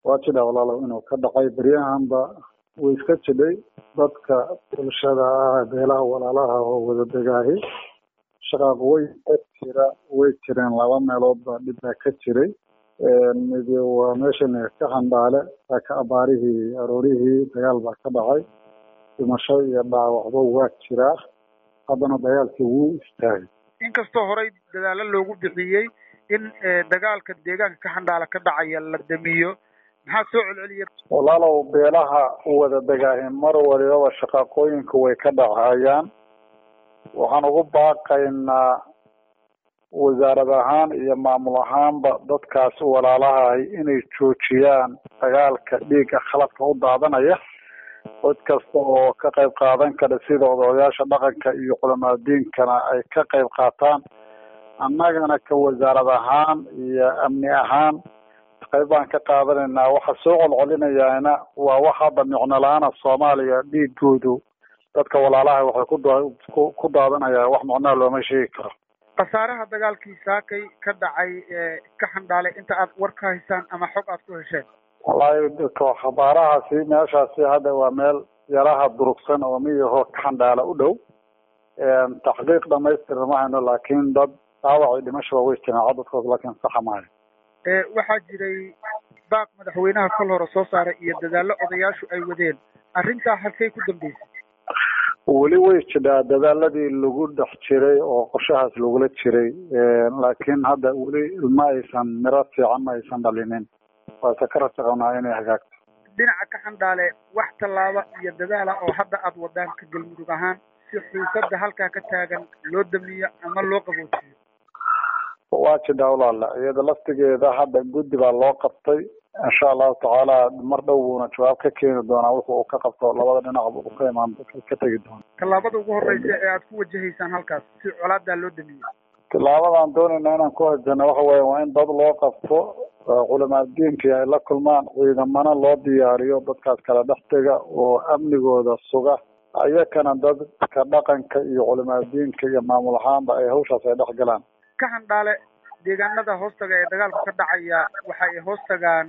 waa jidha walaalow inuu ka dhacay beryahanba way iska jidhay dadka bulshada ah beelaha walaalaha oo wada degaahi shaqaaq way jira way jireen laba meelood baa dhib baa ka jiray mid waa meeshan ka handhaale ka abaarihii aroorihii dagaal baa ka dhacay dhimasho iyo dhaawacba waa jiraa haddana dagaalkii wuu istaagay inkastoo horey dadaalo loogu bixiyey in dagaalka deegaanka ka handhaala ka dhacaya la damiyo maxaa soo celceliya walaalow beelaha wada degaahi mar walibaba shaqaaqooyinka way ka dhacayaan waxaan ugu baaqaynaa wasaarad ahaan iyo maamul ahaanba dadkaas walaalahahay inay joojiyaan dagaalka dhiigga khaladka u daadanaya cid kasta oo ka qayb qaadan kara sida odayaasha dhaqanka iyo culamaadiinkana ay ka qayb qaataan annagana ka wasaarad ahaan iyo amni ahaan qayb baan ka qaadanaynaa waxa soo colcolinayaana waa wax hadda micno la-aana soomaaliya dhiigoodu dadka walaalaha waxay ku ku daadanayaan wax macnaha looma sheegi karo khasaaraha dagaalkii saakay ka dhacay ka xandhaalay inta aad war ka haysaan ama xog aad ku hesheen wallaahi khabaarahaasi meeshaasi hadda waa meel yaraha durugsan oo miyahoo ka xandhaala u dhow taxqiiq dhamaystirna ma hayno laakiin dad dhaawacii dhimashaba way jireen cadadkood laakiin saxa maayo waxaa jiray baaq madaxweynaha kol hore soo saaray iyo dadaallo odayaashu ay wadeen arrintaa halkay ku dambeysay weli way jidhaa dadaaladii lagu dhex jiray oo qorshahaas lagula jiray laakiin hadda weli ma aysan miro fiican ma aysan dhalinin waase ka rajaqabnaa inay hagaagto dhinaca ka xandhaale wax tallaaba iyo dadaala oo hadda aad wadaan ka galmudug ahaan si xiisada halkaa ka taagan loo damiyo ama loo qaboojiyo waa jidhaa walaala iyada laftigeeda hadda guddi baa loo qabtay insha allahu tacaala mar dhow buuna jawaab ka keeni doonaa wuxu uu ka qabto labada dhinacba uu ka imaan ka tegi doona tallaabada ugu horreysa ee aad ku wajahaysaan halkaas si colaadaa loo damiyo tillaabadaan doonayna inaan ku hajano waxa weya waa in dad loo qabto culamaadiinkii ay la kulmaan ciidamana loo diyaariyo dadkaas kala dhex tega oo amnigooda suga ayakana dadka dhaqanka iyo culamaadiinka iyo maamul ahaanba ay hawshaas ay dhex galaan ka handhaale deegaanada hoostaga ee dagaalku ka dhacaya waxa ay hoos tagaan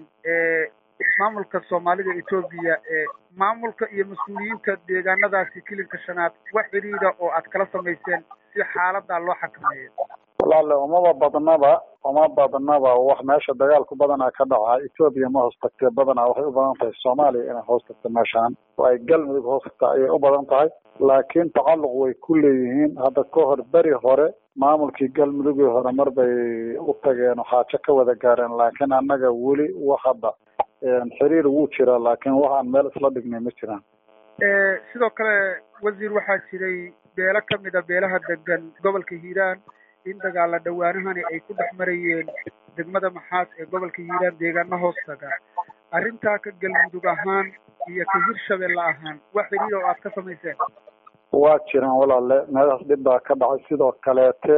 maamulka soomaalida etoobiya maamulka iyo mas-uuliyiinta deegaanadaasi kilinka shanaad wax xidhiida oo aad kala samayseen si xaaladaa loo xakameeyo walaale umaba badnaba uma badnaba wax meesha dagaalku badanaa ka dhaca etoobiya ma hoos tagtee badanaa waxay u badan tahay soomaaliya inay hoos tagto meeshaan oo ay galmudug hoos tagta ayay u badan tahay laakiin tacalluq way ku leeyihiin hadda ka hor beri hore maamulkii galmudugii hore mar bay u tageen oo xaajo ka wada gaareen laakiin annaga weli wax hadda xiriir wuu jiraa laakiin wax aan meel isla dhignay ma jiraan sidoo kale wasiir waxaa jiray beelo kamid a beelaha degan gobolka hiiraan in dagaala dhawaanahani ay ku dhex marayeen degmada maxaas ee gobolka hiiraan deegaana hoos taga arrintaa ka galmudug ahaan iyo ka hirshabelle ahaan wax xiriir oo aad ka samayseen waa jiraan walaale meeshaas dhib baa ka dhacay sidoo kaleete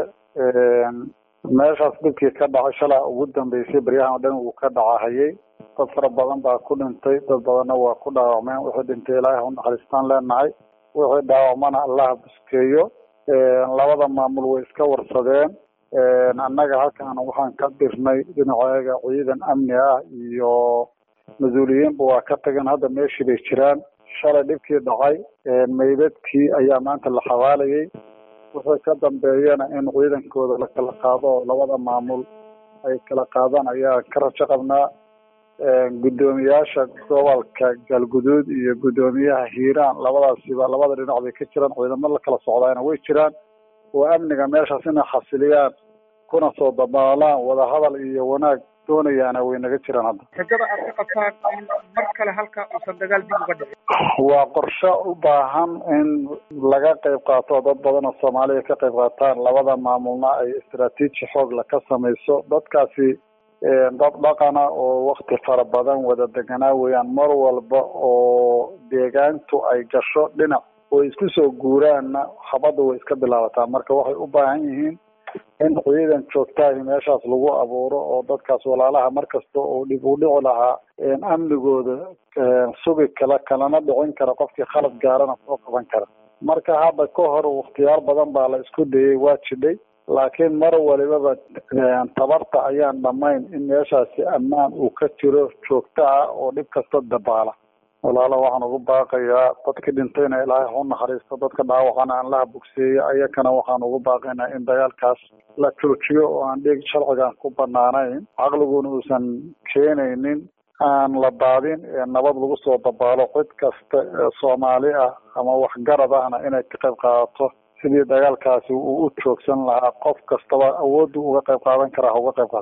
meeshaas dhibkii ka dhacay shalaa ugu dambeysay baryahan oo dhan uu ka dhacahayay dad fara badan baa ku dhintay dad badanna waa ku dhaawacmeen wixii dhintay ilaahay unaxariistaan leenahay wixii dhaawacmana allaha buskeeyo labada maamul way iska warsadeen annaga halkan waxaan ka dirnay dhinaceega ciidan amni ah iyo mas-uuliyiinba waa ka tageen hadda meeshii bay jiraan shalay dhibkii dhacay meydadkii ayaa maanta la xawaalayay wixii ka dambeeyana in ciidankooda la kala qaado oo labada maamul ay kala qaadaan ayaa ka rajo qabnaa guddoomiyaasha gobolka galguduud iyo guddoomiyaha hiiraan labadaasiba labada dhinac bay ka jiraan ciidamo la kala socdaana way jiraan oo amniga meeshaas inay xasiliyaan kuna soo dabaalaan wadahadal iyo wanaag doonayaana way naga jiraan hadda rajada aad ka qabtaan in mar kale halka uusan dagaal dib uga dhicin waa qorshe u baahan in laga qayb qaato dad badan oo soomaaliya ka qayb qaataan labada maamulna ay istraatiiji xoogla ka samayso dadkaasi dad dhaqana oo wakti fara badan wada deganaa weeyaan mar walba oo deegaantu ay gasho dhinac oo isku soo guuraanna habadda way iska bilaabataa marka waxay u baahan yihiin in ciidan joogtaahi meeshaas lagu abuuro oo dadkaas walaalaha markasta oo dhib u dhici lahaa amnigooda sugi kala kalana dhicin kara qofkii khalad gaarana soo qaban kara marka hadda ka hor wakhtiyaal badan baa la isku dayay waa jidhay laakiin mar walibaba tabarta ayaan dhamayn in meeshaasi ammaan uu ka jiro joogto ah oo dhib kasta dabaala walaala waxaan ugu baaqayaa dadkii dhintayna ilaahay hau naxariisto dadka dhaawacana aan laha bogseeyo ayakana waxaan ugu baaqaynaa in dagaalkaas la joojiyo oo aan dhig sharcigan ku banaanayn caqliguna uusan keenaynin aan la daadin ee nabad lagu soo dabaalo cid kasta ee soomaali ah ama waxgarad ahna inay ka qayb qaadato sidii dagaalkaasi uu u joogsan lahaa qof kastaba awooddu uga qayb qaadan karaa ha uga qayb qaata